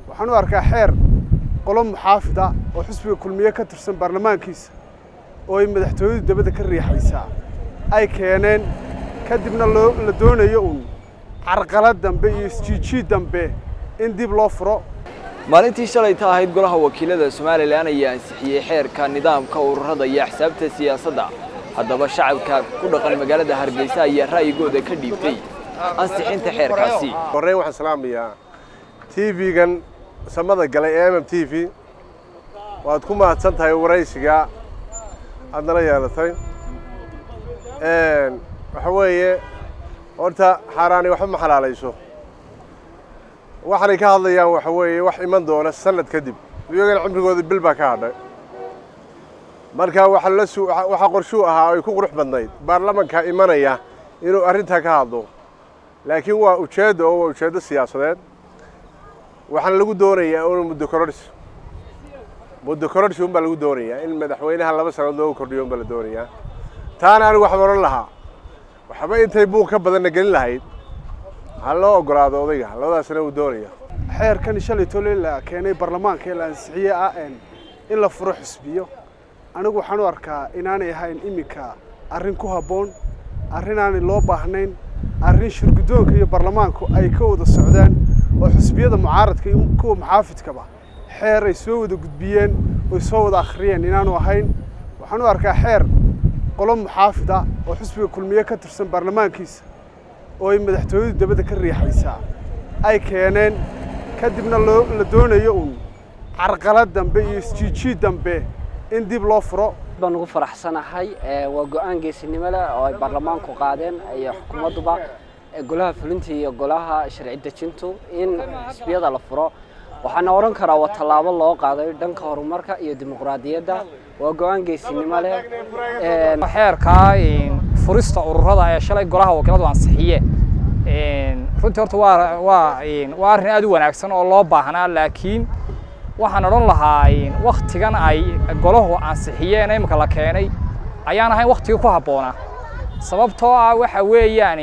waxaan u arkaa xeer qolo muxaafid ah oo xusbiga kulmiye ka tirsan baarlamaankiisa oo ay madaxtooyadu dabadda ka riixaysaa ay keeneen kadibna loo la doonayo uun carqalad dambe iyo isjiijiid dambe in dib loo furo maalintii shalayta ahayd golaha wakiilada somalilan ayaa ansixiyey xeerka nidaamka ururada iyo axsaabta siyaasadda haddaba shacabka ku dhaqan magaalada hargeysa ayaa ra'yigooda ka dhiibtay ansixinta xeerkaasi horreyn waxaan salaamayaa tv-gan samada galay ee mm t v waad ku mahadsan tahay waraysiga aad nala yeelatay waxa weeye horta xaaraani waxba ma xalaalayso waxaanay ka hadlayaan waxa weeye wax iman doona sanad kadib iyagana cimrigooda bil baa ka hadhay marka waxa la su waxa qorshuu ahaa ay ku qurux badnayd baarlamanka imanaya inuu arrintaa ka hadlo laakiin waa ujeeddo oo waa ujeeddo siyaasadeed waxaana lagu doonayaa un muddo kororhsi muddo kororhsi unbaa lagu doonayaa in madaxweynaha laba sannadood loogu kordhiyo unbaa la doonayaa taana anigu waxaan odhan lahaa waxba intay buuq ka badanna gelin lahayd ha loo ogolaado odayga labadaasna uu doonaya xeerkan shalay tole la keenay baarlamaanka ee la ansixiyey ah in la furo xusbiyo anigu waxaan u arkaa inaanay ahayn iminka arrin ku habboon arrin aanay loo baahnayn arrin shirguddoonka iyo baarlamaanku ay ka wada socdaan oo xusbiyada mucaaradka iyo kuwa muxaafidkaba xeer ay soo wada gudbiyeen oy soo wada akhriyeen inaanu ahayn waxaan u arkaa xeer qolo muxaafid ah oo xusbiga kulmiye ka tirsan baarlamaankiisa oo ay madaxtooyadu dabadda ka riixaysaa ay keeneen kadibna loo la doonayo uun carqalad dambe iyo isjiijiid dambe in dib loo furo baan ugu faraxsanahay waa go-aan geesinimo leh oo ay baarlamaanku qaadeen iyo xukuumadduba golaha fulinta iyo golaha sharci dejintu in xisbiyada la furo waxaana odhan karaa waa tallaabo loo qaaday dhanka horumarka iyo dimuqraadiyadda waa go-aan geesinimo leh xeerkaa furista ururada ee shalay golaha wakiiladu ansixiye runtii horta waa waa waa arrin aad u wanaagsan oo loo baahnaa laakiin waxaan odhan lahaa waktigan ay golahu ansixiyeen imika la keenay ayaan ahayn waktigii ku habboonaa sababtoo ah waxa weeyaan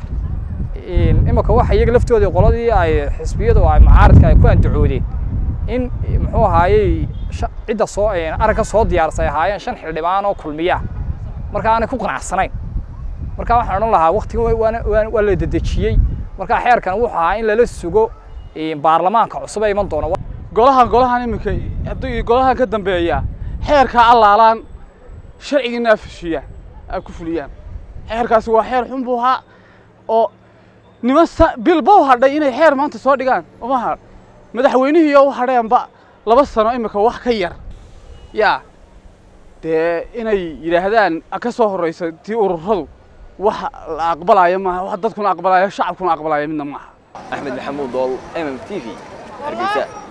imika waxa iyaga laftoodii qoladii ay xisbiyadu ay mucaaradka ay ku andacoodeen in muxuu ahaayey cidda soo aragga soo diyaarsay ahaayeen shan xildhibaan oo kulmiya marka aanay ku qanacsanayn marka waxaan odhan lahaa waktigan waa la dedejiyey marka xeerkan wuxuu ahaa in lala sugo baarlamaanka cusub ee iman doona golahan golahan iminka haddii golahan ka dambeeya xeerkaa allaalaan sharcigiina afashiya ay ku fuliyaan xeerkaasi waa xeer xun buu ahaa oo niman bilbow hadhay inay xeer maanta soo dhigaan umaha madaxweynihiiyo u hadheenba laba sano iminka wax ka yar yaa dee inay yidhaahdaan ka soo horraysa tii ururadu wax la aqbalaayo maaha wax dadkuna aqbalaayo shacabkuna aqbalaayo midna maaha axmed maxamuud dool mm t v hargeysa